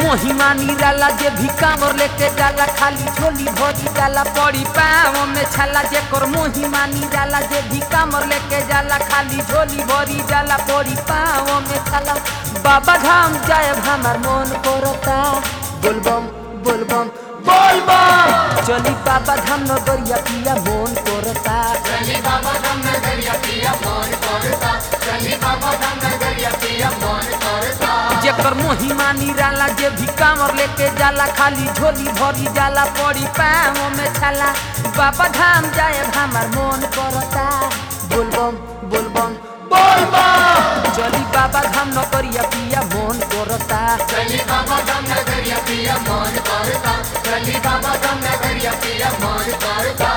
मोहिमा निराला जे भी कामर लेके जाला खाली झोली भरी जाला पड़ी पाँव में छाला जे कर मोहिमा निराला जे भी कामर लेके जाला खाली झोली भरी जाला पड़ी पाँव में छाला बाबा धाम जाए हमार मन करता बोलबम बोलबम बोलबम चली बाबा धाम नगरिया पिया मन करता चली बाबा धाम नगरिया पिया मन करता चली बाबा धाम नगरिया पिया मन करता जेकर मोहिमा निराला जे भी कामर लेके जाला खाली झोली भरी जाला पड़ी पाँव में छाला बाबा धाम जाए हमार मन करता बोलबम बोलबम बोलबम चली बाबा धाम नगरिया पिया मन करता चली बाबा धाम नगरिया पिया मन करता चली बाबा धाम नगरिया पिया मन करता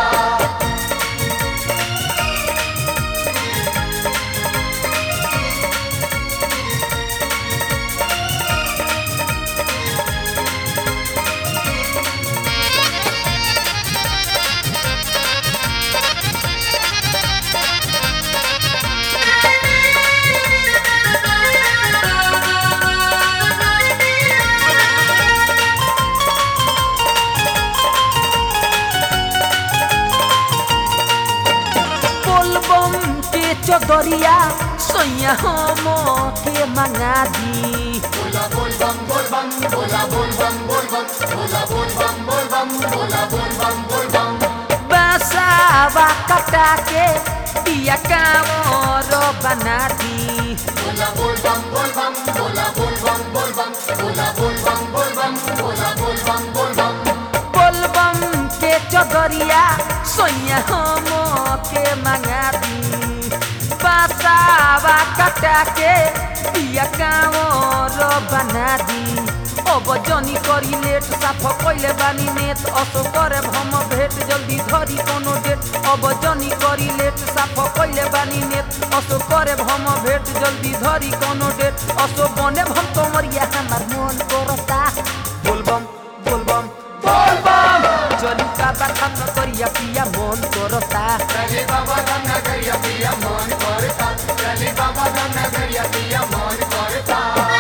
बोलबम के चदरिया सोया हम के मंगा दी बोला बोल बम बोल बम बोला बोल बम बोल बम बोला बोल बम बोल बम बोला बोल बम बोल बम बसावा कटा के पिया कामर बना दी बोला बोल बम बोल बम बोला बोल बम बोल बम बोला बोल बम बोल बम बोला बोल बम बोल बम बोलबम के चदरिया सोया हम के मंगा दी बसावा कटा के पिया कामर बना दी अब जनी करी लेट साफ कइले बानी नेत असो करे हम भेट जल्दी धरी कोनो डेट अब जनी करी लेट साफ कइले बानी नेत असो करे हम भेट जल्दी धरी कोनो डेट असो बने हम तोमरिया हमार मन करता बोलबम बोलबम बोलबम चली बाबा खान करिया पिया मन करता चली बाबा धाम नगरिया पिया मन करता चली बाबा धाम नगरिया पिया मन करता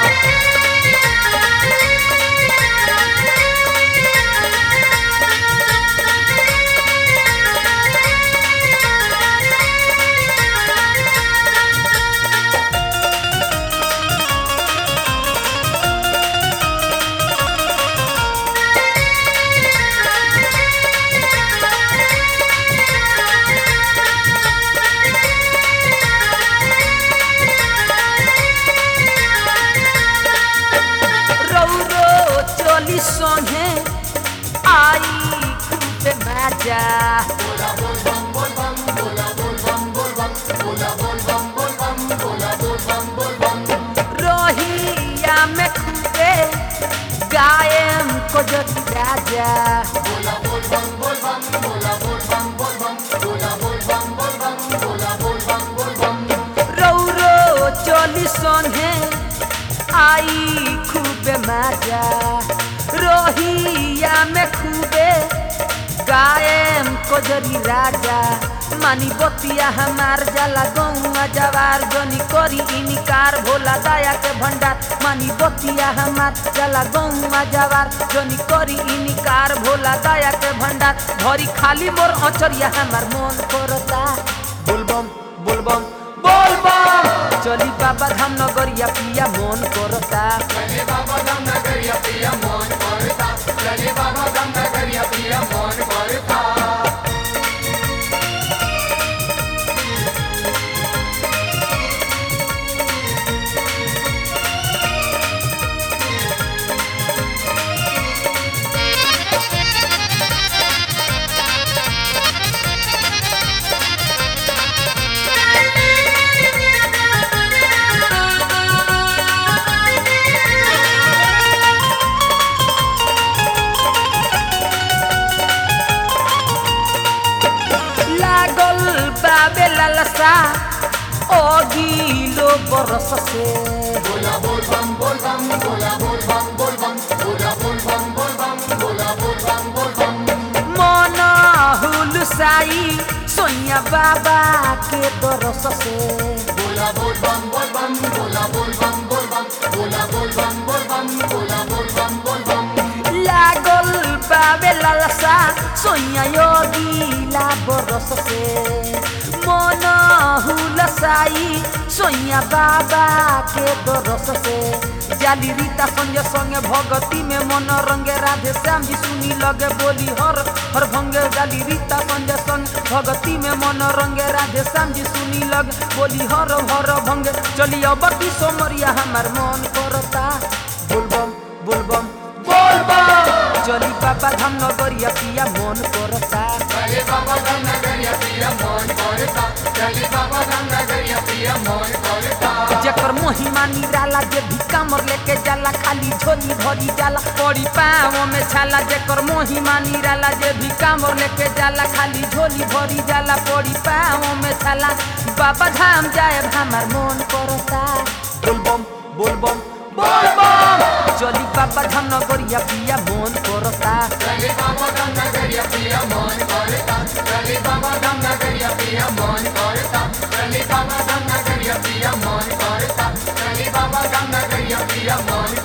रौरो चली संगे आई खूबे मजा बोला बोल बम बोल बम बोला बोल बम बोल बम बोला बोल बम बोल बम बोला बोल बम बोल बम रहिया में खूबे गायम को जति राजा बोला बोल बम बोल बम बोला बोल बम बोल बम बोला बोल बम बोल बम बोला बोल बम बोल बम रौरो चली संगे आई खूबे मजा रहिया में खूबे गायम कोजरी राजा मानी बतिया हमार जाला गौआ जवार जनी करी इनिकार भोला दया के भंडार मानी बतिया हमार जाला गौआ जवार जनी करी इनिकार भोला दया के भंडार भरी खाली मोर अचरिया हमार मन करता बोलबम बोलबम बोलबम चली बाबा धाम नगरिया पिया मन करता चली बाबा धाम नगरिया पिया मन करता चली बाबा धाम नगरिया पिया मन करता लागल बाबे लालसा अघिलो बरस से बोला बोल बम बोल बम बोला बोल बम बोल बम बोला बोल बम बोल बम बोला बोल बम बोल बम मन हुलसाई सोनिया बाबा के दरस से बोला बोल बम बोल बम बोला बोल बम बोल बम बोला बोल बम बोल बम बोला बोल बम बोल बावे लालसा सोइया योगीला बरस से मन हुलसाई सोइया बाबा के दरस से जाली रीता संगे संगे भगती में मन रंगे राधे श्याम जी सुनी लगे बोली हर हर भंगे जाली रीता संगे संग भगती में मन रंगे राधे श्याम जी सुनी लगे बोली हर हर भंगे चली अबकी सोमरिया हमार मन करता बोलबम बोलबम बोलबम चली बाबा धाम नगरिया पिया मन करता चले बाबा धाम नगरिया पिया मन करता चले बाबा धाम नगरिया पिया मन करता जेकर महिमा निराला जे भी कामर लेके जाला खाली झोली भरी जाला पड़ी पाँव में छाला जेकर महिमा निराला जे भी कामर लेके जाला खाली झोली भरी जाला पड़ी पाँव में छाला बाबा धाम जाए हमार मन करता बोलबम बोलबम बोलबम चली बाबा धाम नगरिया पिया मन करता चले बाबा धाम नगरिया पिया मन करता चले बाबा धाम नगरिया पिया मन करता चले बाबा धाम नगरिया पिया मन करता चले बाबा धाम नगरिया पिया मन